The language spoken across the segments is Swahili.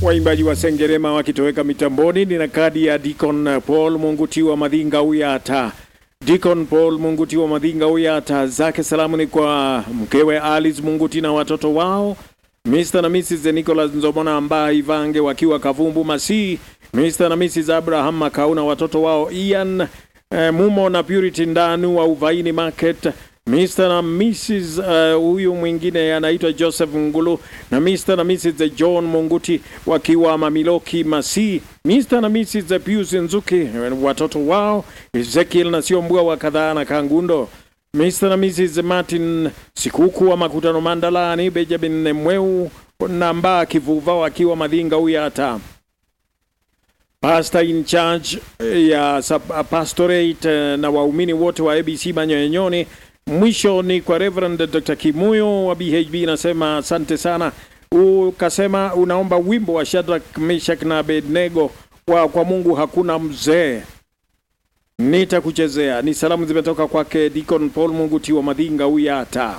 Waimbaji wa Sengerema wakitoweka mitamboni. Nina kadi ya Deacon Paul Mungutiwa Madhinga Uyata. Deacon Paul Mungutiwa Madhinga Uyata, zake salamu ni kwa mkewe Alice Munguti na watoto wao Mr. na Mrs. Nicholas Nzomona ambaye Ivange wakiwa Kavumbu Masi, Mr. na Mrs. Abraham Makau na watoto wao Ian eh, Mumo na Purity Ndanu wa Uvaini Market, Mr. na Mrs. huyu uh, mwingine anaitwa Joseph Ngulu na Mr. na Mrs. John Munguti wakiwa Mamiloki Masi, Mr. na Mrs. Pius Nzuki watoto wao Ezekiel na Siombua wa kadhaa na Kangundo Mr. na Mrs. Martin Sikuku wa Makutano Mandalani, Benjamin Mweu na Mbaa Kivuva wakiwa Madhinga Uyata. Pastor in charge ya pastorate na waumini wote wa ABC Manyoyenyoni. Mwisho ni kwa Reverend Dr. Kimuyo wa BHB, nasema asante sana. Ukasema unaomba wimbo wa Shadrach, Meshach na Abednego wa kwa Mungu hakuna mzee nitakuchezea. Ni salamu zimetoka kwake Deacon Paul Munguti wa Madhinga Uyata.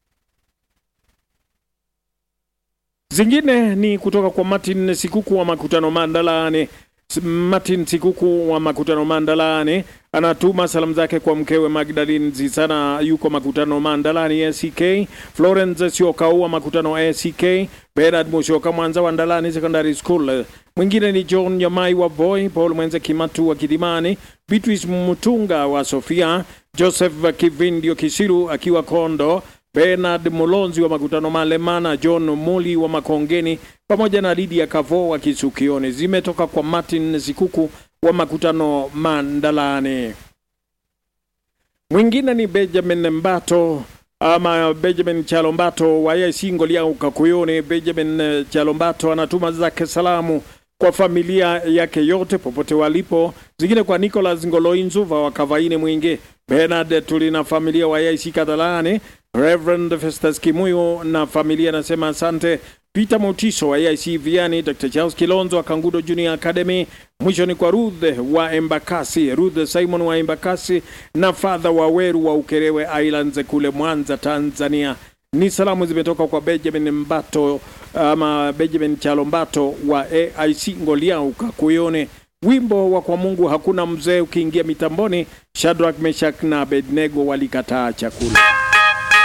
Zingine ni kutoka kwa Martin Sikuku wa Makutano Mandalani. Martin Sikuku wa Makutano Mandalani anatuma salamu zake kwa mkewe Magdalene Zisana, yuko Makutano Mandalani ACK. Florence Siokau wa Makutano ACK. Bernard Mushoka Mwanza wa Ndalani Secondary School. Mwingine ni John Nyamai wa Boy, Paul Mwenze Kimatu wa Kidimani, Beatrice Mutunga wa Sofia, Joseph Kivindio Kisiru akiwa Kondo, Bernard Mulonzi wa Makutano Malemana, John Muli wa Makongeni pamoja na Lydia Kavo wa Kisukioni. Zimetoka kwa Martin Sikuku wa Makutano Mandalani. Mwingine ni Benjamin Mbato ama Benjamin Chalombato wa IC Ngolia Ukakuyoni. Benjamin Chalombato anatuma zake salamu kwa familia yake yote popote walipo, zingine kwa Nicholas Ngoloinzuva wa Kavaini Mwingi, Bernard Tulina familia wa IC Kadhalani, Reverend Festus Kimuyo na familia anasema asante. Peter Motiso wa IC Viani, Dr. Charles Kilonzo wa Kangudo Junior Academy. Mwisho ni kwa Ruth wa Embakasi, Ruth Simon wa Embakasi na Father wa Weru wa Ukerewe Islands kule Mwanza, Tanzania. Ni salamu zimetoka kwa Benjamin Mbato ama Benjamin Chalombato wa AIC Ngolia Ukakuyone. Wimbo wa kwa Mungu hakuna mzee ukiingia mitamboni, Shadrach, Meshach na Abednego walikataa chakula.